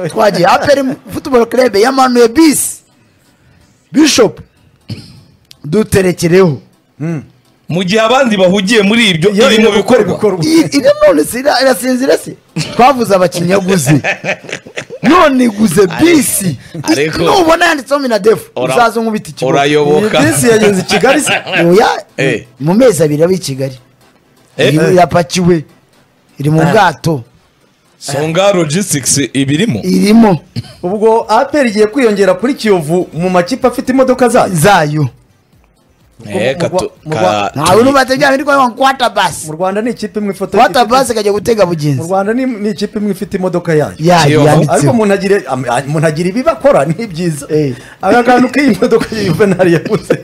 twagiye aperi futuboro kerebe yamanuye bisi bishopu duterekereho mu gihe abandi bahugiye muri ibyo iri mu bikorwa ibyo none si ira- irasinzira se twavuze abakinnyi yaguze none iguze bisi Ariko- nubona yanditseho minadefu Ura- uzaze nkubita ikigo urayoboka bisi yageze i kigali se oya Eh. mu mezi abiri aba i kigali Eh. Iri- irapakiwe iri mu bwato songa logistics ibirimo irimo ubwo aperi igiye kwiyongera kuri kiyovu mu makipe afite imodoka zayo zayo Eh, mu- katu- mu- ka- ntawe n'ubategera ndi kubona kwata basi mu rwanda ni ikipe imwe ifoto kwata basi kajya gutega mu bugenzi rwanda ni- ni ikipe imwe ifite imodoka yayo yayo Kiyovu. ariko yanditseho umuntu agira am- a- umuntu agira ibibi akora ni byiza Eh. aka kantu k'iyi modoka ya yuvenali yaguze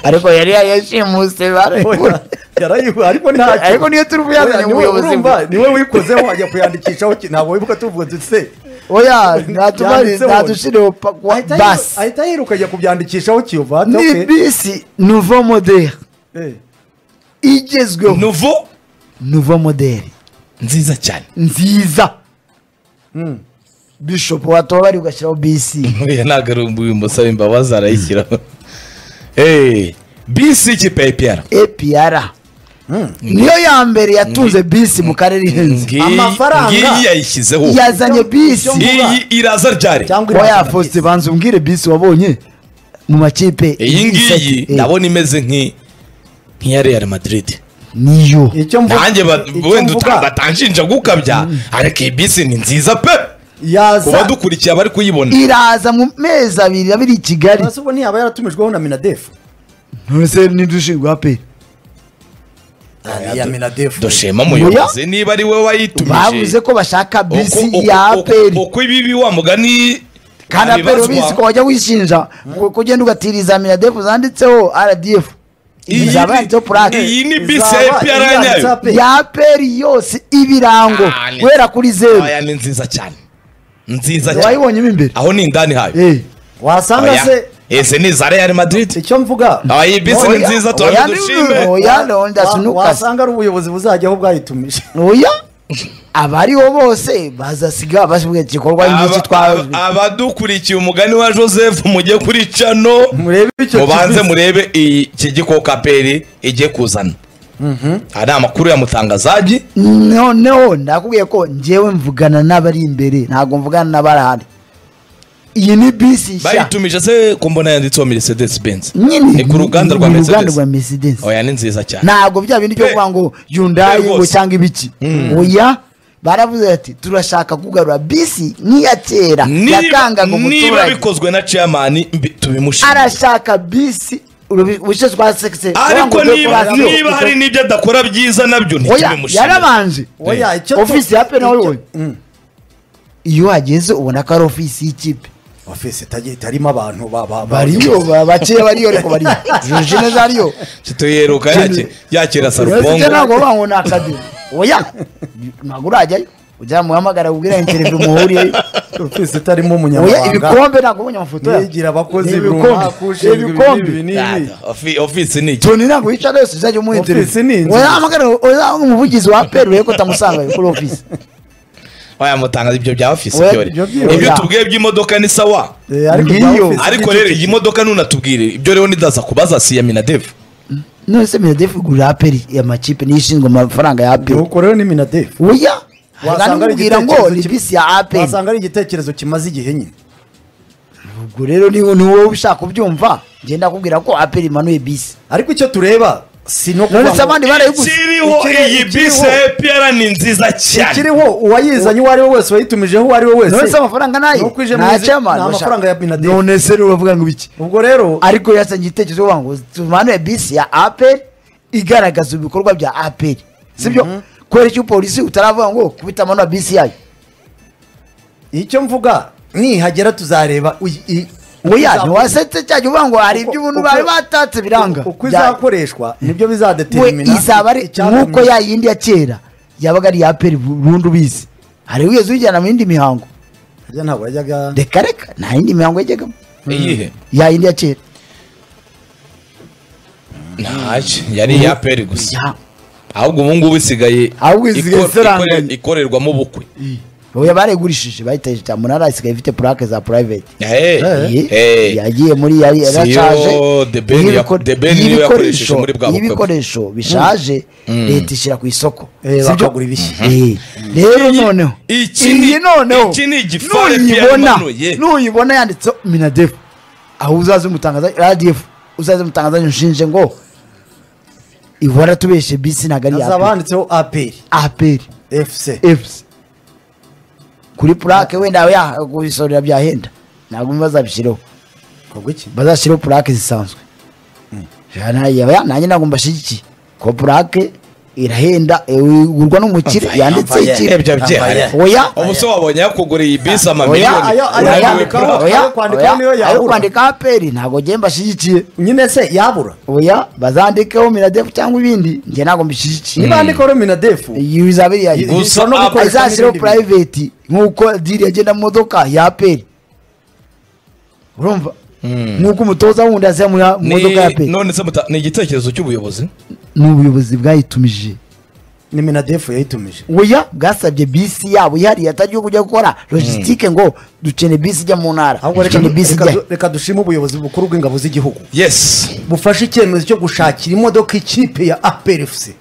ariko yari yayashimuse barayibura yarayiwe ariko ntacyo ariko niyo turi buyazanye mu niwe buyobozi urumva niwe wikozeho wajya kuyandikishaho ki- ntabwo wibuka tuvuga dutse oya ntatubaze Yanditseho. ntadushyireho basi ahita yiruka ajya kubyandikishaho kiyovu ati ni "Okay." bisi nouveau modere Eh. igezweho nuvo nouveau modere nziza cyane nziza bishop watoba bari ugashyiraho bisi nkuriya ntabwo ari uyu musaba imbabazi arayishyiraho Eh, bisi y'ikipe ya ipiyara epr niyo ya mbere yatunze bisi mu karere ihenze Ngiyi- Amafaranga. ngiyi yayishyizeho yazanye bisi Icyo mvuga- iyi iraza ryari cyangwa oya iraza- faustin banza umbwire bisi wabonye mu makipe iyi ngiyi Eh, ndabona imeze nk'i- nk'iya real madrid niyo icyo mvuga nanjye ba- icyo wenda mvuga, uta- batanshinja gukabya ariko iyi bisi ni nziza pe ku yaza badukurikiye bari kuyibona iraza mu mezi abiri abiri i kigali Ese ubu ntiyaba yaratumijweho na minadefu ntose nidushinzwe aperi ya minadefu dushema umuyobozi niba ari we wayitumije bavuze ko bashaka bisi Uko- uko- ya uko- aperi uko ibibi wa mugani kandi aperi abibazwa, bisi ko wajya wishinja ngo kugenda ugatiriza minadefu zanditseho rdf iyi ni- izaba yanditseho iyi purake ni bisi ya ipiyara ya nyayo ya aperi yose ibirango Ah, ni- guhera kuri zeru aya ni nziza cyane nziza cyane wayibonye mo imbere aho ni indani hayo Eh. wasanga Oya. se ese ni za real madrid icyo mvuga aba iyi bisi ni Oya, nziza oya, turambe dushime oya ndonda wa- sinukase wasanga ari ubuyobozi buzajyaho bwayitumije oya abariho bose bazasiga basibuye igikorwa nk'iki twa Aba- abadukurikiye umugani wa joseph mujye kuri cano murebe icyo mubanze kibisi. murebe iki gikoko aperi igiye kuzana hari amakuru ya mutangazagi noneho ndakubwiye ko ngewe mvugana n'abari imbere ntabwo mvugana n'abari ahandi iyi ni bisi nshya bayitumije se ko mbona yanditseho mercedes benz nyine ni ku ruganda rwa ni uruganda mercedes rwa mercedes oya ni nziza cyane ntabwo bya bindi byo Pe- kuvuga ngo yundayi pe ngo rwose. cyangwa ibiki oya baravuze bati turashaka kugarura bisi nk'iya kera Niba- yakangaga niba umuturage bikozwe na chairman mbi- tubimushimire arashaka bisi ubushe twa sekise ariko niba kurasiyo. niba hari n'ibyo adakora byiza nabyo oya ntitubimushimire yarabanje oya icyo tu- ofisi ya pena icyo- wowe Mm. iyo uhageze ubona ko ari ofisi y'ikipe ofisi itagiye itarimo abantu ba- ba- ba- bariyo ba- bakeya bariyo ariko bariyo juje neza ariyo tuyeruka yake- yakira ufite sarubongo ntabwo bavuga ngo ni akadiyo oya ntabwo urajyayo ujya muhamagara ubwira interevyo muhuriyeyo ofisi itarimo oya umunyamabanga ibikombe ntabwo ubonye amafoto yayo. yigira abakozi Ni runaka ibikombe ushinzwe ni ibi n'ibi ibikombe n'ibi Ofi- ofisi ni iki toni ntabwo yicara yose uzajya umuha Ofisi interevyo ni inzu. oya hamagara oya umuvugizi wa aperi urebe ko utamusangayo kuri ofisi oya mutanga ibyo bya ofisi Oya, byore ibyo byore. ibyo Oya. tubwiye by'imodoka ni sawa Eh, ariko bya Ngiyo. ofisi ariko ni rero cyo iyi kintu. modoka ntunatubwire ibyo rero nidaza kubaza si iya minadevu none se minadefu igurira aperi amakipe niyo ishinzwe amafaranga ya aperi nuko rero ni minadefu oya Wasanga ari nganamubwira ngo igitekerezo ni ki- bisi ya aperi wasanga ari igitekerezo kimaze igihe nyine ubwo rero ni ni wowe ushaka kubyumva ngenda kubwira ko aperi imanuye bisi ariko icyo tureba si no kuvuga nonese ngo- abandi barayiguze kiriho ikiriho- iyi bisi ikiriho. ya epiyara ni nziza cyane ikiriho uwayizanye uwo ari we wese uwayitumijeho uwo ari we wese nonese amafaranga nayo Nuko uje mu izi- ni amafaranga ya Bin Laden. none se rero uravuga ngo ibiki ubwo rero ariko yasangiye igitekerezo bavuga ngo tumanuye bisi ya aperi igaragaza ibikorwa bya aperi sibyo kubera icyo polisi utaravuga ngo kubita amanuye bisi yayo icyo mvuga nihagera tuzareba uyi- i- oya uko izakoreshwa. ntiwasetse cyajya uvuga ngo hari Uko- ibyo ubuntu uko- bari batatse biranga uko Bya- izakoreshwa nibyo we bizadetermina izaba ari icyazamuye. nk'uko ya yindi ya kera yabaga ari iya peri burundu ubizi hari wigeze uyijyana mu yindi mihango Harya ntabwo yajyaga reka reka nta yindi mihango yajyagamo iyihe ya yindi ya kera ntacyo yari iya epiyara gusa Ya. ahubwo ubu ngubu isigaye Ahubwo isigaye ikor- isaranganya. ikore- ikorerwamo ubukwe ubu baregurishije bayiteje cya munara isigaye ifite purake za purayiveti Hey, Eh, hey. yagiye muri yari Si yo yaracaje The Ben ya- y'ibiko- The Ben niyo y'ibikoresho- yakoresheje muri bwa bukwe bwe. y'ibikoresho bishaje leta ishyira ku isoko Eh, sibyo? bakagura ibishya. Eh, rero Iyi- noneho iki ni- iyi noneho iki ni igifare nuyibona byamanuye. nuyibona yanditseho minadefu aho uzaze umutangaza radiyefu uzaze umutangaza nshinje ngo ihora tubeshe bisi ntabwo ari hazaba handitseho aperi aperi efuse efusi kuri purake wenda yakubisorera byahenda ntabwo bazabishyiraho kogwa iki bazashyiraho purake zisanzwe Ya, na- ya- ya- nanjye ntabwo mbashyigikiye kuko purake irahenda eh, igurwa n'umukire Mvaya, yanditse mvaya. iki Ebyo byahari. oya ubuse wabonye yakuguriye ibisi oya amamiliyoni ayo- ayo unaniwe yandikaho. pura. oya ayo oya, kwandikaho niyo ayo yabura. kwandika aperi ntabwo ngiye mbashyigikiye nyine se yabura oya bazandikeho miradefu cyangwa ibindi njye ntabwo mbishyigikiye niba handikaho minadefu iyo bizabiri yayo Gusa bishobora no apa- gukoreshwa azashyiraho n'ibindi bintu. purayiveti nk'uko diri yagenda mu modoka ya aperi urumva nk'uko umutoza wundi yasiya mu ya- mu Ni- modoka ya aperi none se muta- ni igitekerezo cy'ubuyobozi ni ubuyobozi bwayitumije ni minadefu yayitumije oya bwasabye bisi yabo ihariye atagiye kujya gukora logisitike ngo dukeneye bisi ijya mu ntara ahubwo reka- dukeneye bisi reka ijya du- reka dushime ubuyobozi bukuru bw'ingabo z'igihugu yesi bufashe icyemezo cyo gushakira imodoka ikipe ya aperi efuse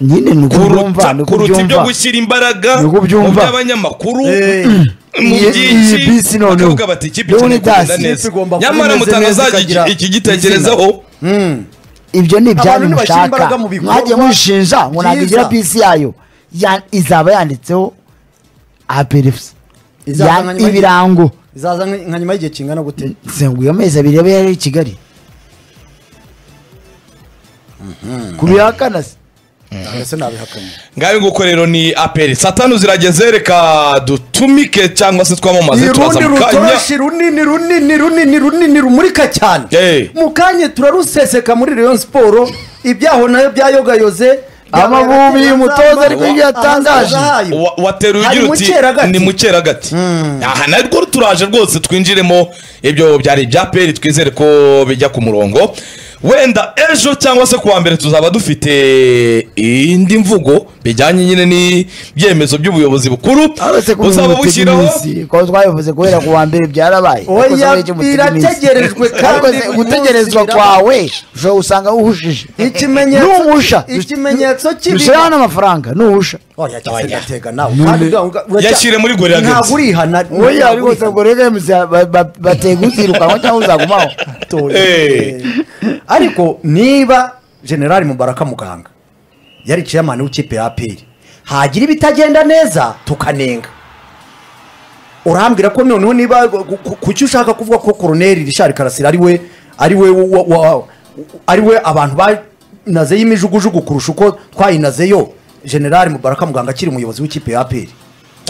nyine ni uko kuruta byumva ni uko kuruta ibyo byumva gushyira imbaraga Ni uko ubyumva. mu by'abanyamakuru Eh. mu Iyi- byinshi iyi bisi noneho. bakavuga bati ikipe Leonidas, ikeneye kugenda ikipe neza igomba kuba nyamara imeze neza, mutanaza ikagira iki gitekerezaho ibyo ni ibyanyu Abantu ntibashyira imbaraga mushaka mu bikorwa mwajya mushinja ngo ntabwo byiza. igira bisi yayo Ya- izaba yanditseho aperifusi Izaza nka nyuma y'igihe- ibirango izaza nka nka nyuma y'igihe kingana gute zenguye amezi abiri yaba yari i kigali kubihakana se Ntabwo se nabihakanye ngayo nguko rero ni aperi saa tanu zirageze reka dutumike cyangwa se twamamaze turaza irundi mu kanya rutoshi runini runini runini runini rumurika cyane Eh. mu kanya turaruseseka muri rayon siporo ibyaho nayo byayogayoze Amavubi, umutoza ariko ibyo yatangaje. Wa- wateruye Hari ugira mukeragati. uti ni mukeragati aha narwo turaje rwose twinjiremo ibyo byari ibya peri twizere ko bijya ku murongo wenda ejo cyangwa se kuwa mbere tuzaba dufite indi mvugo bijyanye nyine n'ibyemezo by'ubuyobozi bukuru aretse ko buzaba bushyiraho iminsi ko twabivuze guhera ku wa mbere byarabaye Ariko se oya muri iki mutega iminsi? birategerejwe ariko kandi se gutegerezwa kwawe ushobora gusanga wuhujije Ikimenyetso- nuhusha ikimenyetso kibi- dushyiraho n'amafaranga nuhusha oya cyase Oya. gatega nawe kandi ura- uracya- Yashyire muri gorilla gates. ntabwo urihana oya ntabwo ariko se urihana. ngo rege batega uzirukanwa cyangwa uzagumaho Toye. Eh. ariko niba generali mubaraka muganga yari ciyamani w'ikipe ya aperi hagira ibitagenda neza tukanenga urambwira ko noneho niba ku- ku- kuki ushaka kuvuga ko koroneri rishari karasira ari we ari we wa- wa- ari we abantu banazeyo imijugujugu kurusha uko twayinazeyo generali mubaraka muganga akiri umuyobozi w'ikipe ya aperi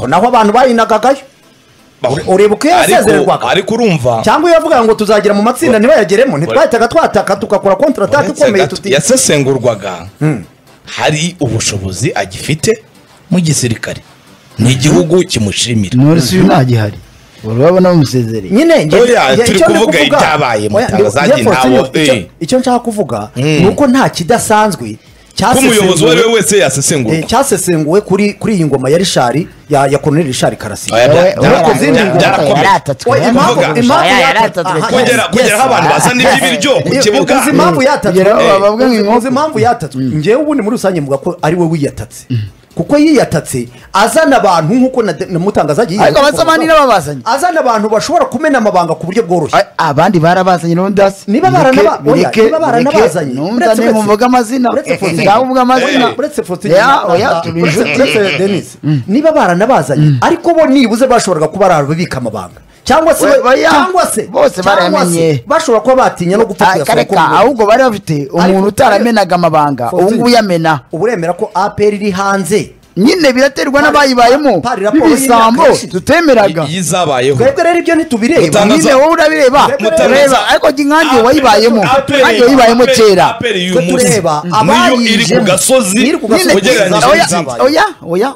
ko naho abantu bayinagagayo Ure- ureba uko Ariko- yasezererwaga ariko urumva cyangwa iyo bavuga ngo tuzagera mu matsinda ntibayageremo ntitwahitaga twataka tugakora kontratake uretse ikomeye gato, tuti yasesengurwaga hari ubushobozi agifite mu gisirikare ni igihugu kimushimira norisi uyu ntagihari urabona bamusezereye nyine nge- Oya, nge- turi icyo ndi kuvuga ibyabaye mu Oya, ndi- itangazaji Jeffords, ntawo, icyo- eh. icyo nshaka kuvuga Mm. ni uko nta kidasanzwe ko cyasesenguwe- umuyobozi uwo ari we wese eh, yasesengurwa cyasesenguwe kuri kuri iyi ngoma ya rishari ya ya koroneri rishari karasira Oya, bya- Oya, bya- oya, bya- oya, byarakomeye. oya, yaratatswe, Oya, impamvu- yaratatswe, impamvu oya, yaratatswe. yaratatswe Aha, cyane. kugera kugera aho abantu bazana iby'ibiryo ku Eh, kibuga uzi impamvu yatatswe Kugera aho Eh, bavuga ngo uzi- inkoko. uzi impamvu yatatswe ngewe ubundi muri rusange mvuga ko ari we wiyatatse kuko yiyatatse azana abantu nk'uko na- na mutangazaji Ariko abasamani n'ababazanye. azana abantu bashobora kumena amabanga ku buryo bworoshye A- abandi barabazanye n'undasi Niba barana- oya, niba baranabazanye, numva uretse- niba mvuga amazina uretse Faustin. ngaho mvuga amazina Eh, uretse foto Ya, oya turi inshuti denise niba baranabazanye ariko bo nibuze bashoboraga kuba barabika amabanga cyangwa se We- oya, cyangwa se bose cyangwa se barayamenye. bashobora kuba batinya no gupfa Ah, kuyasura kareka ahubwo bari bafite umuntu utaramenaga amabanga ubu ngubu yamena ubu uremera ko apr iri hanze nyine biraterwa Pari- n'abayibayemo pari raporo n'ibisambo y'imyaka ishize. temeraga Y- yizabayeho twebwe rero ibyo ntitubireba Mutangaza- nyine wowe urabireba Mutangaza- ureba ariko nkange wayibayemo Aperi- nkange wayibayemo Aperi- kera Aperi y'uyu twe munsi tureba niyo iri ku abayijemo. gasozi Iri ku gasozi. nyine ugereranyije oya n'izindi oya oya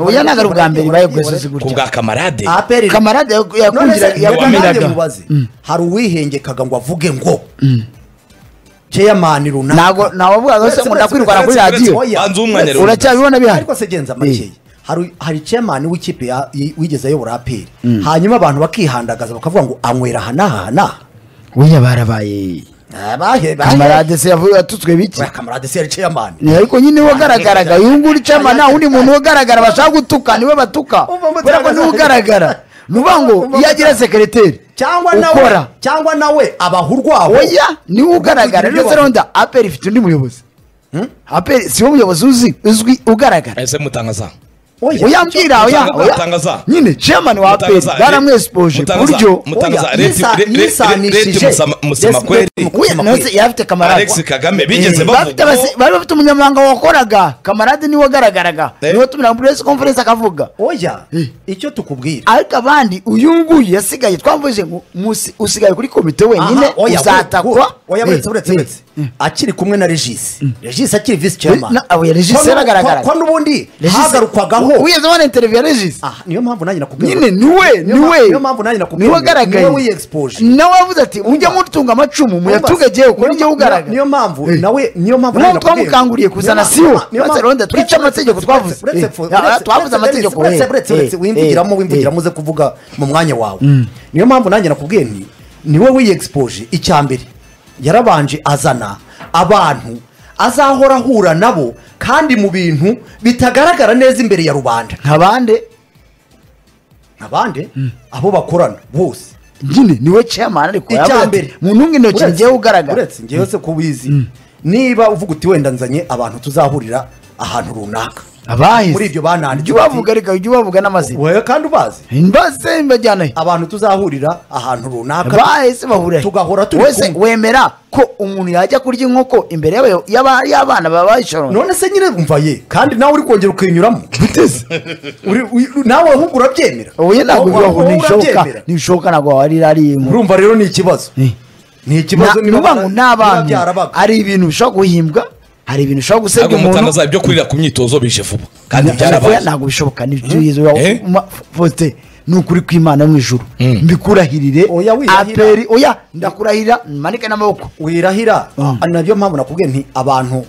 oya ntabwo ari ubwa mbere ibaye ku gasozi ku gutya bwa kamarade apr kamarade yakungira yakumiraga mubaze hari uwihengekaga ngo avuge ngo chairman runaka ntabwo nawavugaga se Uretse- ngo ndakwirwara uretse- kuri uretse- radiyo oya. Banza uw'umwanya Uretse- runaka. uracyabibona bihari ariko se genza makeya Eh. hari hari chairman w'ikipe ya- y- wigeze ayobora aperi hanyuma abantu bakihandagaza bakavuga ngo anywera aha n'aha n'aha burya barabaye kamarade kamarade se yavuye yatutswe biki kamarade se yari chairman Ni ariko nyine we ugaragaraga uyu nguyu ucama nta wundi muntu ugaragara bashaka gutuka niwe batuka Umva mutagaza. kubera ko niwe ugaragara ni ukuvuga ngo Umva iyo agira mutagaza. sekereteri cyangwa nawe ukora cyangwa nawe abaha urwaho oya niwe ugaragara Kugira ndetse ibyo ronda aperi ifite undi muyobozi aperi si we muyobozi uzi uzwi ugaragara ese mutangaza Oya. uyambwira oya Mutangaza, oya mutangaza. nyine chairman wa aperi Mutangaza, baramwesipoje ku Mutangaza, buryo mutangaza Oya, leta yisa- yisanishije. leta musama- musama Yes, kweri leta mu- Oya, Mutima nawe kwe. se yari afite kamarade alex kagame bigeze Eh, bafite bavuga abase- bari bafite umunyamabanga wakoraga kamarade niwe wagaragaraga Eh. niwe tumira muri press conference akavuga oya Eh. icyo tukubwira ariko abandi uyu nguyu yasigaye twavuze ngo musi- usigaye kuri komite wenyine Aha, oya, uzatakwa oya Eh, buretse buretse eh, buretse eh. akiri kumwe na regis regis akiri vice chairman Na- oya, Regis Ko nu- yaragaragara. ko ko n'ubundi Regis- hagarukwagaho wigeze ubona interview ya regis Ah, niyo mpamvu nanjye nakubwira nyine niwe Niyo ma- niwe niyo mpamvu nanjye nakubwiye, niwe wagaragaye niwe wiexposed. nawe wavuze ati mujye mutunga amacumu muyatungagiye kuko Niyo nijye ma- ugaragara niyo mpamvu Eh. nawe niyo mpamvu Niyo nanjye nakubwiye. twamukanguriye kuzana Niyo ma- siwo. niyo ma- Uretse Rwanda, twice uretse- amategeko uretse- twavuze. uretse- Eh, uretse- ah, uretse- twavuze uretse- amategeko, uretse- eh, uretse- eh, uretse- wimbwigiramo eh, wimbwigiramo uze kuvuga mu mwanya wawe niyo mpamvu nanjye nakubwiye nti niwe wiyegispoje icya mbere yarabanje azana abantu azahora ahura nabo kandi mu bintu bitagaragara neza imbere ya rubanda nka bande abandi abo bakorana bose nyine niwe chairman ariko icya yavuze mbere ati mu ntunga intoki Uretse- njyewe ugaragara uretse njyewe se ko wizi niba uvuga uti wenda nzanye abantu tuzahurira ahantu runaka abahize muri ibyo bananditse jya bati- ubavuga reka jya ubavuga n'amazina wewe kandi ubazi mbase mbajyanayo abantu tuzahurira ahantu runaka bahise bahurira tugahora turi wese kumwe. wemera ko umuntu yajya kurya inkoko imbere y'aba- y'aba- y'abana babayishoronye none se nyine umva ye kandi nawe uri kongera ukinyuramo Uri- uri- nawe ahubwo urabyemera ubuye ntabwo Ahubwo- bibaho ahubwo ntibishoboka urabyemera. ntibishoboka ntabwo warira ari inkoko urumva rero ni ikibazo ni ikibazo niba nuba ngo bara- ni niba abantu byarabaga. hari ibintu bishobora guhimbwa hari ibintu bishobora gusebya ntabwo umuntu mutangaza ibyo kurira ku myitozo bije vuba kandi Ntabwo- byarabaye ntabwo bishoboka Eh? nibyoyizofote ni ukuri kw'imana yo mu ijuru Mm. mbikurahirire Oya, wirahira. aperi oya ndakurahira manike n'amaboko wirahira Mm. ari nabyo mpamvu nakubwiye nti abantu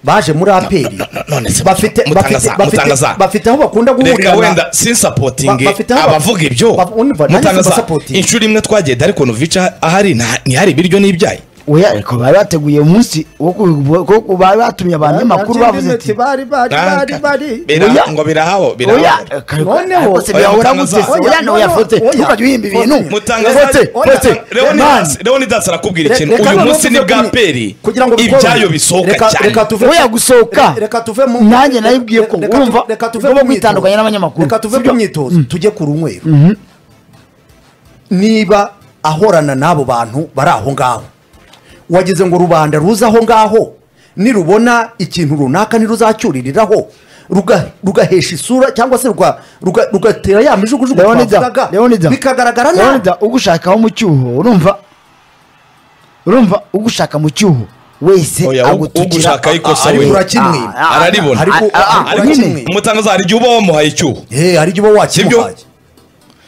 baje muri aperi none se bafite mutangaza, bafite- bafite mutangaza. bafite aho bakunda reka wenda guhurira Ba- sinsapotinge bafite aho- abavuga ibyo ba- umva, nanjye mutangaza simbasapotinga. inshuro imwe twagenda ariko nuvica ahari nta- ntihari ibiryo n'ibyayi oya ariko bari bateguye umunsi wo ku- ko ku- bari batumye abantu b'amakuru bavuze ati bari bari bari bari Bira- Oya. ngo birahaho oya birahaho Noneho- rwose Oya, biyahura mutangaza. gutese oya Oya, noya oya, fote oya. ntukajya uhimba ibintu mutangaza fote oya, fote Leonidas- man, leonidas arakubwira ikintu Reka- reka uyu noneho munsi ni tuve bwa kuri- peri kugira ngo bikorohe. ibyayo bisohoka Reka- cyane reka tuve- oya gusohoka Re- reka tuve mu nanjye nabibwiye ko Reka tu- wumva reka tuve ugomba ku kwitandukanya myitozo. n'abanyamakuru reka tuve sibyo? ku myitozo tujye ku runywero niba ahorana n'abo bantu bari aho ngaho wagize ngo rubanda ruze aho ngaho nirubona ikintu runaka ntiruzacyuririraho ruga- rugahesha isura cyangwa se ruga- ruga- rugatera ya mijugujugu leonida twavugaga, leonida bikagaragara nabi leonida ugushakaho mu cyuho urumva urumva ugushaka mu cyuho wese Oya, u- ugushaka ikosa ari we. burakimwe Ah, ah, Araribona. Ariko- ah, ah, ariko nyine. kimwe. umutangaza hari igihe uba wamuhaye icyuho Eh, hari igihe uba Sibyo? wakimuhaye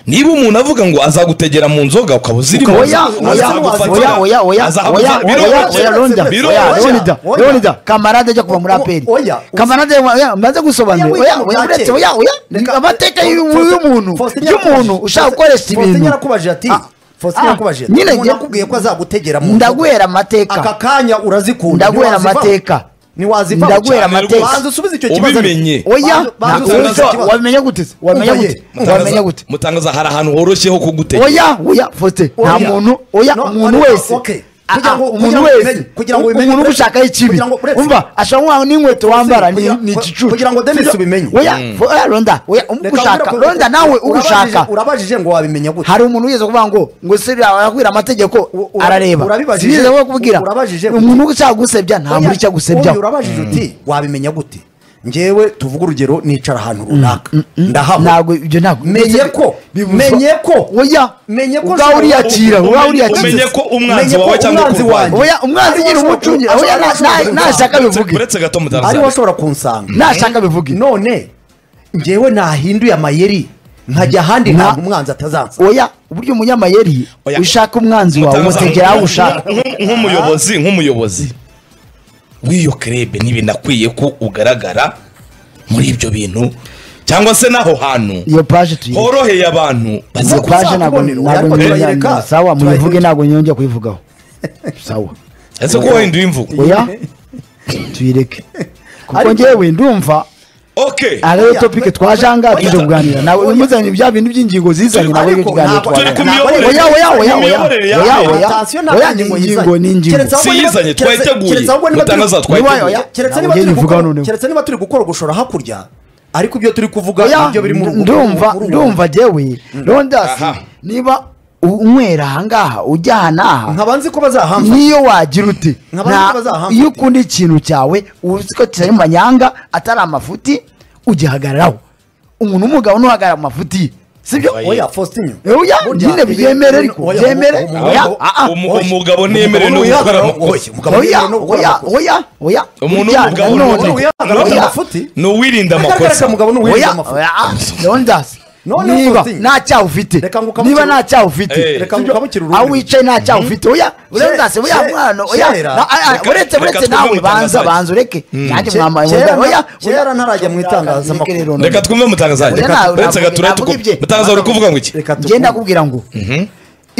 niba umuntu avuga ngo azagutegera mu nzoga ukaba uzirimo oya oya oya oya oya oya oya oya ronda oya Oya, leonida oya. leonida kamarade ajya kuva muri O- o- aperi oya. kamarade oya maze gusobanura Oya, oya wiga oya mu bya uretse kera. oya oya ni Reka- amateka Faustin- y'u- y'umuntu Faustin y'umuntu yarakubajije- ushaka gukoresha Faustin ibintu yarakubajije ati Ah, Faustin ah, yarakubajije ati, nyine umuntu njye- akubwiye ko azagutegera mu ndaguhera nzoga. amateka aka kanya urazikunda Ndaguhera ntiwazivamo. amateka. ntiwazivamo Ndaguhera cyane. amateka. Banza usubize icyo kibazo Ubimenye. oya Banza ntabwo usubize icyo wabishobora- kibazo. wabimenya gute se? wabimenya Umva ye. gute wabimenya gute mutangaza hari ahantu horoshye ho kugutegera oya oya fote nta Oya. muntu oya No, umuntu ariko, wese okay. Ah, Kugira ah, ngo- umuntu kugira ngo wese ubimenye, kugira ngo ubimenye, umuntu uretse- ugushaka ikibi kugira ngo- uretse- umva ashobora nkaho n'inkweto wambara ni kugira- ni igicucu kugira ngo Dennis ubimenye. oya fo- oya ronda oya Reka umugushaka umbwire ko- ronda nawe ugushaka urabajije- urabajije ngo wabimenya gute hari umuntu wigeze kuvuga ngo ngo se arakubwira amategeko U- ura- arareba urabibajije- sinigeze we kubwira urabajije- umuntu ushaka gusebya nta muri icyo agusebya Oya, urabajije uti wabimenya gute ngewe tuvuga urugero nicara ahantu runaka ndahaba ntabwo ibyo ntabwo menye ko Bibuzwa- menye ko oya menye ko ubwawe uriyakira Umenye- ubwawe uriyakira umenye ko umwanzi Menye ko wawe cyangwa umwanzi ukurwanya wanjye. oya umwanzi nyine umucungi oya na- na- nashaka bivuge uretse gato ariwe mutangaza ashobora kunsanga nashaka bivuge none ngewe nahinduye amayeri nkajya ahandi Na- ntabwo umwanzi atazansa oya uburyo umunyamayeri Oya. ushaka umwanzi wawe Mutangaza, umutegera aho nk'u- ushaka nk'u- nk'umuyobozi nk'umuyobozi w'iyo krebe ntibinakwiye ko ugaragara muri ibyo bintu cyangwa se n'aho hantu iyo paje tuyireke horoheye abantu bazi iyo paje ntabwo kuzakubonera, ntabwo ariko nyongera- turayireka, sawa muyivuge turayireka. ntabwo nyongera kuyivugaho sawa ese ko wahinduye imvugo oya tuyireke kuko ngewe ndumva okay ariyo topike twajangaga tuje kuganira nawe umuzanye bya bintu by'ingingo zizanye nawe iyo Ariko tuganira ntabwo turi twaganira ku miyoborere Oya, oya, oya, oya. imiyoborere ya Oya, mbere. oya. Attention, Oya, ntabwo ni ingingo ingingo, ni yizanye. ingingo. Keretse aho Si niba- iyizanye, keretse- twayiteguye. keretse ahubwo niba Mutanaza turi- twayiteguye. Niba- oya, keretse Ntabwo niba ugenda turi uvuga gukora- noneho. keretse niba turi gukorogoshora hakurya ariko ibyo turi kuvuga Oya, nibyo biri muri ubu- ndumva muri ubu- ndumva jewe rondasi Aha. niba u- unywera ahangaha ujya aha n'aha nkaba nzi ko bazahamfa niyo wagira ute Nk'abandi Nta- bazahamba iyo ute. ukunda ikintu cyawe uzi ko kitari mu manyanga atari amafuti ugihagararaho umuntu w'umugabo ntuhagarara mu mafuti ye sibyo Oya. oya fositinyo Oya, nyine byemere ariko, byemere. Oya, ah, ah. umugabo ntiyemerewe no gukora amakosa. oya oya oya oya umuntu Ujyana w'umugabo ni none. umuntu uya- uya- Oya. amafuti. ni uwirinda amakosa mugabo n'uwirinda oya amafuti oya rondasi Noneho niba utinye. nta cyaha ufite Reka ngo ukamukire- niba nta cyaha ufite Eh. Reka ngo Sibyo? ukamukire ururimi. aho wicaye nta cyaha ufite oya rondasi oya kera- mwana oya kera- na- ah, ah, Reka- uretse reka uretse twumve nawe banza umutangazaji. banza ureke nanjye Ke- mwambaye kera- umugabo, oya kera ntarajya mu itangazamakuru. Reke rero, reka twumve mutangazaje Oya, ntawe uretse navuga- gature navuga ibye. mutangazaje uri kuvuga ngo iki reka njye tukumve. ndakubwira ngo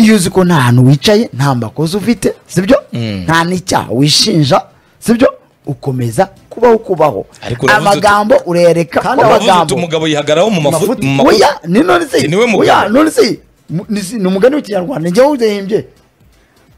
iyo uzi ko nta hantu wicaye nta makosa ufite sibyo nta n'icyaha wishinja sibyo ukomeza kubaho kubaho Ariko uravuze uti- amagambo urereka ko Kandi uravuze uti amagambo umugabo yihagaraho mu mafuti mafuti. mu makosa. oya ni none se Si niwe mugabo. oya none se mu- ni si- ni umugani w'ikinyarwanda njyewe udehimbye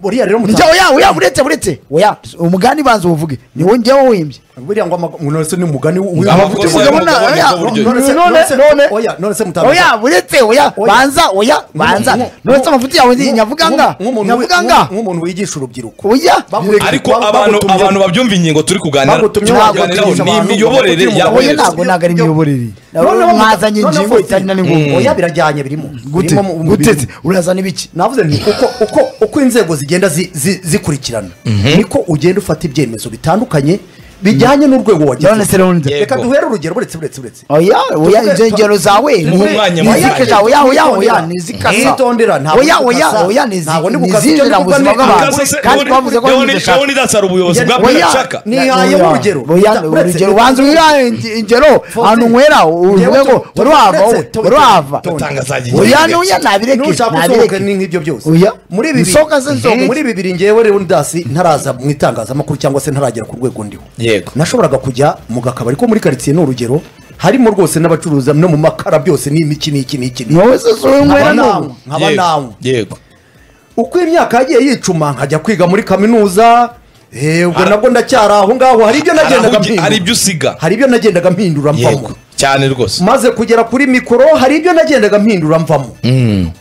buriya rero njye oya oya uretse uretse oya umugani banza uwuvuge ni wowe njyewe uhimbye buriya ngo amaga- ngo none se ni umugani w'i- Amakosa w'i- y'abagabo Mugabo na- ni bwo oya, buryo. none se- None- none se- none- oya, none se mutangaza- oya uretse oya Oya. banza oya banza Nk'umuntu- nonese amafuti yawe nk'umuntu- nyavuga nga nk'umuntu- nyavuga nga nk'umuntu wigisha urubyiruko oya Bagutumye- ariko bagutumye- abantu abantu babyumva ingingo turi kuganira Bagutumye turi wabatumye kuganiraho ni abantu, imiyoborere bagutumye ya umugabo. oya buri Oya, ntabwo ntabwo ari imiyoborere Noneho mu- mwazanye noneho ingingo fositinyo. itari na Mm. n'ingungu oya birajyanye birimo gute Birimo mu- mu gutetse bintu. urazana ibiki navuze nti uko uko uko inzego zigenda zi- zi- zikurikirana niko ugenda ufata ibyemezo bitandukanye bijyanye n'urwego none se wagezeho rero nzi- Yego. reka duhere urugero buretse buretse buretse oya oya Tuvuge- ibyo ngero zawe ni tuvuge- umwanya ni munini. izikesha oya oya oya ni Mhm. izikasa Witondera, ntabwo oya ndi oya gukasa. oya ni izi- Ntabwo ndi ni gukasa. izinjira mu Icyo ndi buzima kuvuga ni- bw'abantu Akaze- kandi twavuze ko yaho nizeshaka nidasara ubuyobozi bwa Oya. buracaka Nihaye urugero. oya Uretse- urugero ubanza wihaye ingi- ingero ahantu nywera uvuge ngo Tuvuge- wari wava tuvuge- wowe uretse- wari wava Mutangazaji, oya nyiringe. n'oya nabireke nushaka usohoka nabireke ni nk'ibyo byose Oya. muri ibi Nsohoka se nsohoke. muri ibi biri ngewe rero ndasi ntaraza mu itangazamakuru cyangwa se ntaragera ku rwego ndiho Yego. nashoboraga kujya mu gakabari ko muri karitsiye ni urugero harimo rwose n'abacuruza no mu makara byose ni imiki n'iki n'iki n'iki. wowe se si wowe nkaba nywera n'ubu nawe nkaba nawe yego uko imyaka yagiye yicuma nkajya kwiga muri kaminuza eh, ubwo nabwo ndacyari aho ngaho hari ibyo nagendaga Harahugi- mpindura hari ibyo usiga hari ibyo nagendaga mpindura yego mvamo cyane rwose maze kugera kuri mikoro hari ibyo nagendaga mpindura mvamo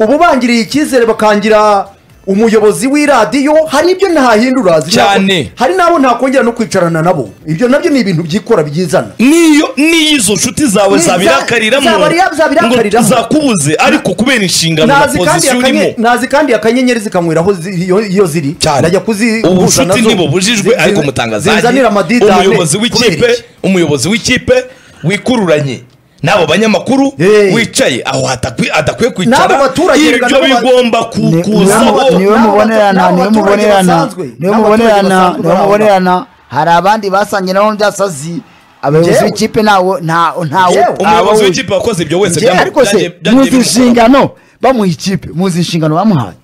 ubu bangiriye icyizere bakangira umuyobozi w'iradiyo hari ibyo ntahindura zina- Cyane. hari n'abo ntakongera no kwicarana nabo ibyo nabyo ni ibintu byikora byizana niyo niyo izo nshuti zawe Ni- za- zabirakariramo zabariya- zabirakariraho. ngo zakubuze ariko kubera inshingano na nazi kandi pozisiyo akanyenyeri- urimo nazi kandi akanyenyeri zikanywera aho zi- iyo iyo ziri cyane ndajya kuzi ubu gusa bucuti nazo. nibo bujijwe Zi- ariko zi- umutangazaji zinzanira amadidane umuyobozi kubera w'ikipe iki? umuyobozi w'ikipe wikururanye n'abo banyamakuru Hey. wicaye aho hatakwi- adakwiye N'abo kwicara baturage rega ibyo n'abo ba- bigomba Ni- niwe- kukuzaho niwe N'abaturage mubonerana niwe basanzwe, mubonerana n'abaturage niwe mubonerana basanzwe niwe barangwa. mubonerana hari abandi basangye nabo byasazi abayobozi Njyewe. b'ikipe ntawo ntawo ntawo Njyewe. umuyobozi w'ikipe wakoze ibyo wese Njyewe, byamu- ariko se byanjye- byanjye muzi bimukora. inshingano bamuha ikipe muzi inshingano bamuhaye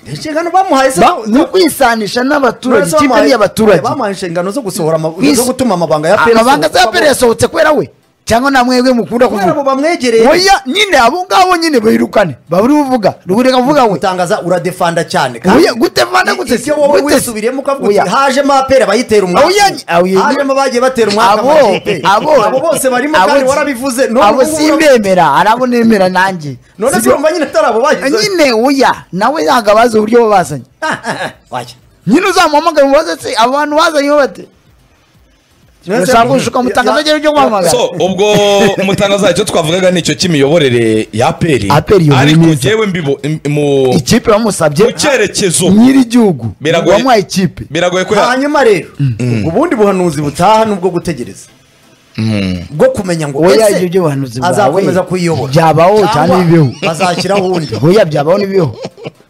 inshingano bamuhaye se Ba- ni ukwisanisha n'abaturage ikipe ni iy'abaturage bamuhaye inshingano zo gusohora ama- Is- zo gutuma amabanga ya PRS amabanga za asohoka. pere yasohotse kubera we cyangwa nta mwebwe mukunda kubera abo kuvuga bamwegereye oya nyine abo ngabo nyine bayirukane baburi buvuga ruburi kavuga we utangaza uradefanda cyane Oya, gutefanda gute se? ibyo wowe Gute se? wisubiriyemo ukavuga uti Oya. hajemo apera bayitera Oya, umwaka oya, hajemo abagiye batera umwaka abo amakipe. abo abo bose barimo abo kandi si- warabivuze none abo ubu ngubu- simbemera hari abo nemera nanjye none se Sibyo? urumva nyine atari abo bagize nyine oya nawe ntabwo abazi uburyo bo bazanye Oya. nyine uzamuhamagara umubaze se abo bantu bazanye bo bate None se Urashaka urumva- gushuka mutangaza Ya- agera ujye guhamagara? so ubwo mutangazaje icyo twavugaga ni icyo cy'imiyoborere ya peri APR iyo ni ariko myiza. ngewe mbibo im- mu ikipe bamusabye mu cyerekezo nyir'igihugu Biragoye. wamuhaye ikipe biragoye ko ya- hanyuma rero ubundi buhanuzi butaha ni ubwo gutegereza bwo kumenya ngo Oya, ese ibyo by'ubuhanuzi bwawe azakomeza kuyiyobora byabaho cyangwa bibeho. azashyiraho undi oya byabaho n'ibiho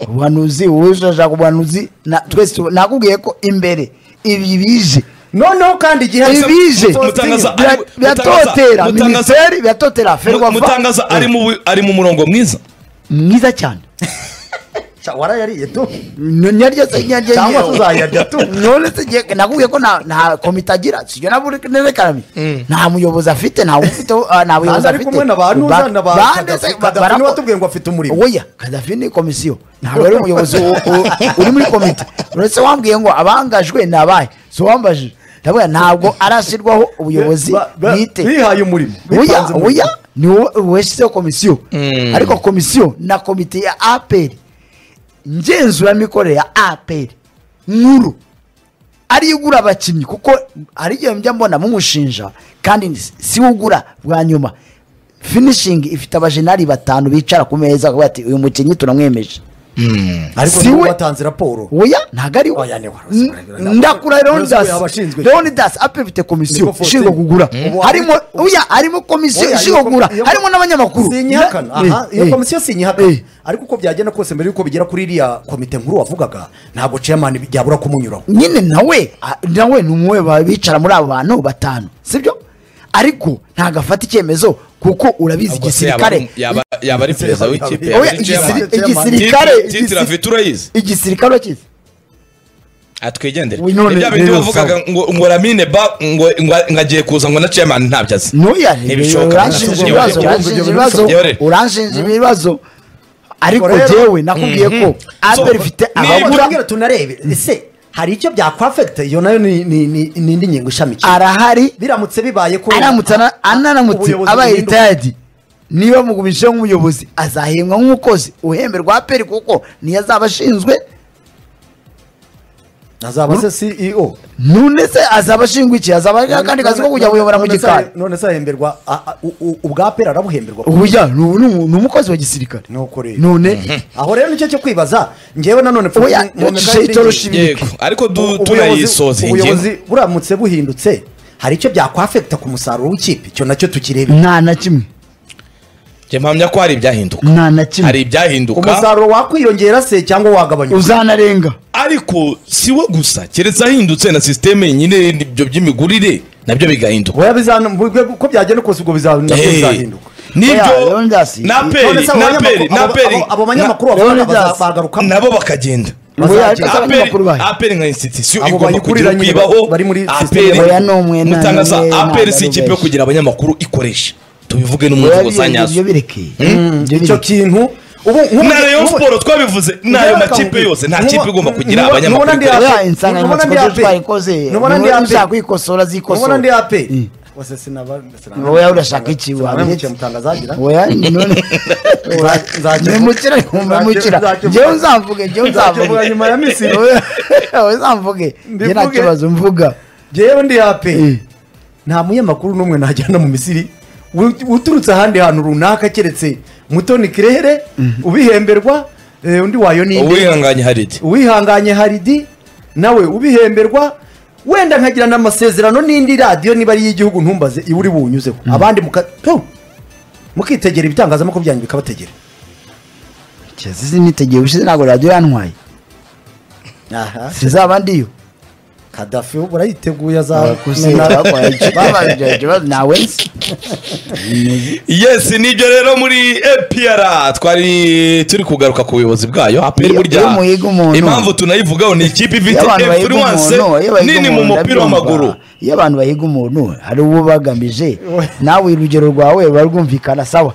ubuhanuzi wowe ushaka ubuhanuzi na- twese tu- nakubwiye ko imbere ibi bije noneho kandi igihe Gusa ibize Mutangaza- Mutangaza- bira- biratotera Mutangaza- minisiteri biratotera ferwa Mu- mutangaza ari mu bu- ari mu murongo mwiza mwiza cyane Cya, warayariye tu nyaryo se nyaryo Cyangwa nyaryo. tuzayarya tu. none se ngiye nakubwiye ko nta- nta komite agira sibyo naburekarami nta muyobozi afite nta ufite ah, nta buyobozi Ntazi ari afite kumwe na ba Nuza na ba Ba- Gaddafi. se- ba- Gaddafi barako- niwe watubwiye ngo afite umurimo. oya kadafi ni komisiyo ntabwo ari umuyobozi u- u- uri muri komite uretse wambwiye ngo abangajwe ni abahe si uwambajije ndavuga ntabwo arashyirwaho ubuyobozi Ba- ba- bwite bihaye umurimo oya bipanze umurimo. oya ni wowe washyizeho komisiyo ariko komisiyo na komite ya aperi ngenzuramikorere ya aperi nkuru ariyo igura abakinnyi kuko hari igihe njya mbona mumushinja kandi ni- si we ugura bwa nyuma finishingi ifite abajenari batanu bicara ku meza bakavuga bati uyu mukinnyi tunamwemeje ariko Si niwe we. watanze raporo oya ntabwo ari Oya, ni we we waruzi. N- ndakura Yaruzuye leonidas abashinzwe. leonidas apel ifite komisiyo Niko 14. ishinzwe kugura Mm. harimo oya harimo komisiyo Oya, ishinzwe iyo kugura komi- iyo- harimo n'abanyamakuru sinyihakana aha Eh, iyo eh. komisiyo sinyihakana Eh. ariko uko byagenda kose mbere y'uko bigera kuri iriya komite nkuru wavugaga ntabwo chairman byabura kumunyuraho nyine nawe a- nawe ni umwe ba- bicara muri abo bantu batanu sibyo ariko ntabwo afata icyemezo kuko urabizi Ubwo se yaba ari- igisirikare yaba yaba ari perezida w'ikipe yaba Oya, ari igisiri- chairman. igisirikare- Titire- igisi- titire afite urayizi igisirikare urakizi atwigendere Uyu none ibya bindi rero bavugaga sawa. ngo ngo ramine ba ngo ngo ngo agiye kuza ngo na chairman ntabyo azi ntuya Ntibishoboka. uranshinja Yewe, ibibazo yewe, uranshinja yewe, ibibazo yewe. uranshinja ibibazo ariko Ariko rero- jewe nakubwiye ko apel ifite niba- abagura turabwira tunarebe ese hari icyo byakwafegita iyo nayo ni ni- ni- ni indi ngingo ishamikiye arahari biramutse bibaye ko aramutse ana- anaramutse ubuyobozi abaye buhinduka. ritayadi niba mugumishijeho nk'umuyobozi azahembwa nk'umukozi uhemberwa aperi kuko niyo azaba ashinzwe azaba se CEO none se azaba ashinzwe iki azaba ari kandi kazi ko kujya kuyobora mu None se- gikari none se ahemberwa a- a- u- u- ubwa pera arabuhemberwa ubuya ni umu- ni umukozi wa gisirikare Nuko rero. none aho rero nicyo cyo kwibaza ngewe nanone Oya, yacishije itoroshi ibiri. yego ariko du- Ubu- tunayisoza iyi ngingo ubuyobozi buramutse buhindutse hari icyo byakwafegita ku musaruro w'ikipe icyo nacyo tukirebe nta na kimwe njye mpamya ko hari ibyahinduka nta na kimwe hari ibyahinduka umusaruro wakwiyongera se cyangwa wagabanyuka uzanarenga ariko si we gusa keretse ahindutse na sisiteme nyine ibyo by'imigurire nabyo bigahinduka oya bizana ko byagenda kose ubwo biza- nabyo Hey. bizahinduka Oya, nibyo Leonidas, naperi None se abo naperi banyamakuru- abo- naperi abo- abo banyamakuru na- bavuga Leonidas. baza- bagaruka nabo bakagenda Oya, Bazagenda. ese abanyamakuru bahe. aperi nka institusiyo Abo igomba kugira bayikuriranye ukwibaho bari muri aperi sisiteme. Oya, ni umwe, nta mutangaza n'umwe, nta aperi si n'umwe ikipe yo benshi. kugira abanyamakuru ikoresha tubivuge n'umuvugo za Oya, nyazo ibyo bireke Ibyo icyo bireke. kintu ubu nk'ubu- na rayon nk'ubu- sport twabivuze n'ayo Ngewe makipe bakangubwira. yose nta Ntuba- kipe igomba kugira ntuba- abanyamakuru ntuba ndi ikorera. Oya, Aperi. insanganyamatsiko Nubona ndi zo twayikoze Aperi. Nubona ndi niba Aperi. ushaka kwikosora zikosora ubona ndi ape Mm. Bose sinaba- sinaba- wowe urashaka iki sinaba wabiretse mukimutangaza agira. oya none nzajya- nimukira nimukira nzajya- njyewe nzamvuge njyewe nzajya nzamvuge mvuga nyuma ya Misiri. Oya, wowe nzamvuge njye nta Mbivuge. kibazo mvuga Jyewe ndi ape Eh. nta munyamakuru n'umwe najyana mu misiri Ut- uturutse ahandi hantu runaka keretse mutoni kirere ubihemberwa eh, undi wayo ni inde? uwihanganye haridi uwihanganye haridi nawe ubihemberwa wenda nkagira n'amasezerano n'indi radiyo niba ari iy'igihugu ntumbaze iwe uri buwunyuzeho abandi muka tu, mukitegera ibitangazamakuru byanyu bikabategera kizizi nitegeye ubushize ntabwo radiyo yantwaye aha sizaba ndiyo kadafi ubu urayiteguye gusa bakora azamena ikibazo nawe nzi yes nibyo rero muri APR twari turi kugaruka ku buyobozi bwayo aperi Iyo- iyo burya muhiga umuntu. impamvu tunayivugaho ni ikipe iyo ifite abantu bahiga influence umuntu iyo bahiga nini mu umuntu mupira ndabyumva. w'amaguru iyo abantu bahiga umuntu hari uwo bagamije nawe urugero rwawe barwumvikana sawa